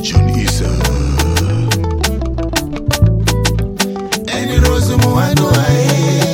John Issa Eni Rose Muhando ae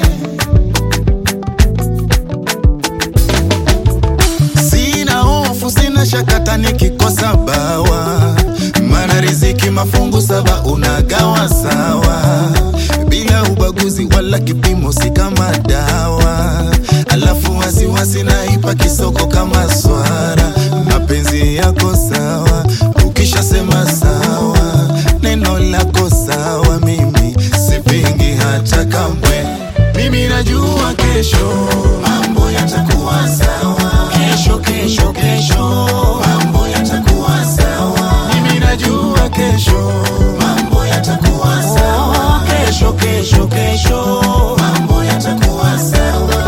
Sina hofu, sina shakata nikikosa bawa, mana riziki mafungu saba unagawa sawa, bila ubaguzi wala kipimo, si kama dawa. Alafu wasiwasi naipa kisoko kama swara, mapenzi yako sawa, ukishasema sawa, neno lako sawa, mimi sipingi hata kamwe. Mimi najua kesho mambo yatakuwa sawa, kesho kesho kesho mambo yatakuwa sawa. Mimi najua kesho mambo yatakuwa sawa, kesho kesho kesho mambo yatakuwa sawa.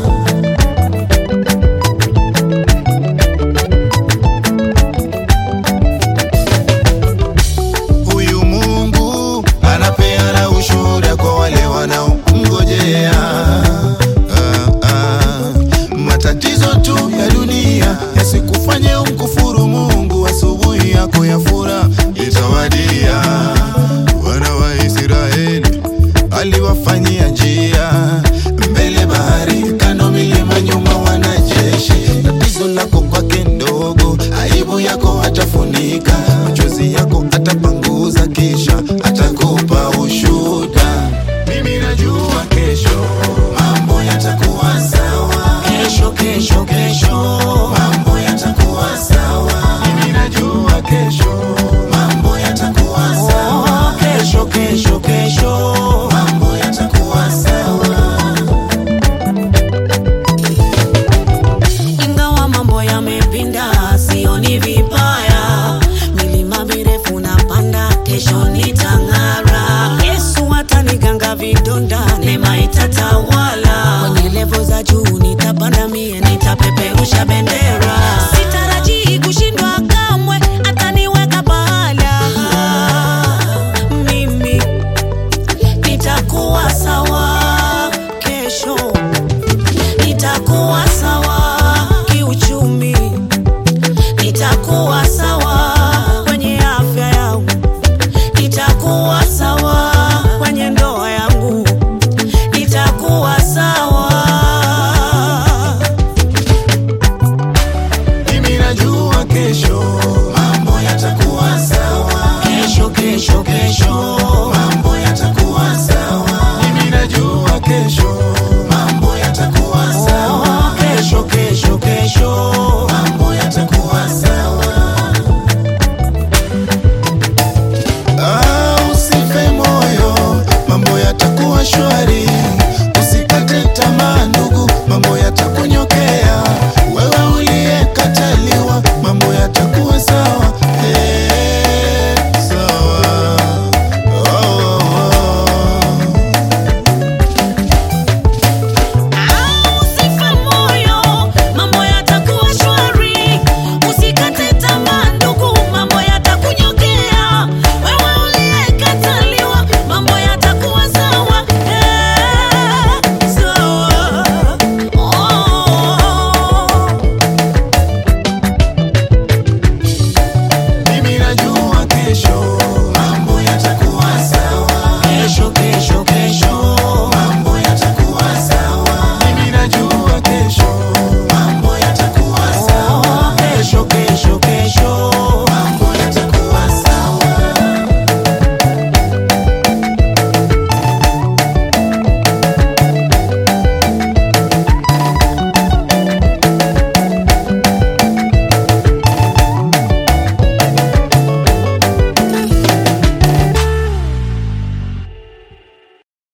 Huyu Mungu anapeana ushuhuda kwa wale wanaomngojea. Ah, ah. Matatizo tu ya dunia yasikufanye umkufuru Mungu. Asubuhi yako ya furaha itawadia. Wana wa Israeli aliwafanyia njia mbele bahari, kando milima, nyuma wanajeshi. Tatizo lako kwake ndogo, aibu yako atafunika, machozi yako atapanguza, kisha atakupa ushuhuda. Mimi najua kesho mambo yatakuwa sawa, kesho kesho kesho mambo yatakuwa sawa. Mimi najua kesho mambo yatakuwa sawa, kesho kesho kesho mambo yatakuwa sawa. Ingawa mambo yamepinda, sioni vibaya. Milima mirefu napanda, kesho nitang'ara. Yesu ataniganga vidonda, neema itatawala. Kwenye levo za juu nitapanda mie, nitapeperusha bendera. Sitarajii kushindwa kamwe, ataniweka pahala. Mimi nitakuwa sawa kesho nitakuwa sawa kiuchumi, nitakuwa sawa